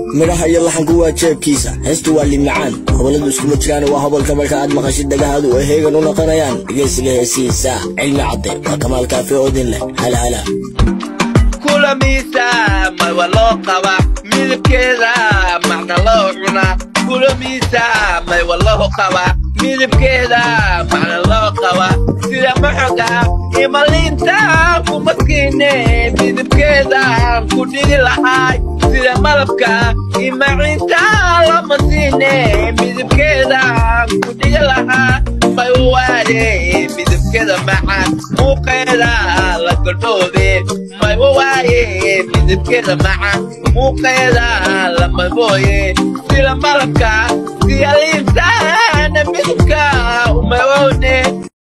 midhaha iyo laxanku waa jeebkiisa heestu waa limacaan hoboladu iskuma jiraan waa hobolka marka aad maqashid dhagahaadu ay heegan u noqonayaan dhegeysiga heesihiisa cilmi cadde waa kamaal kaafi oodin leh halhala kulamiisa mawa loo qaba midabkeeda macna loo cunaa kulamiisa maywa loo qaba midabkeeda macna loo qaba sida maxoga imaliinta ku maskiine midabkeeda ku dhigi lahaay sida malabka imacinta lama siine midabkeeda ku dhigi lahaa maywa waade midabkeeda macaan muuqeeda la godhoobe maywa waaye midabkeeda macaan muuqeeda lama mooye sida malabka siyaliintaana midabka umawowne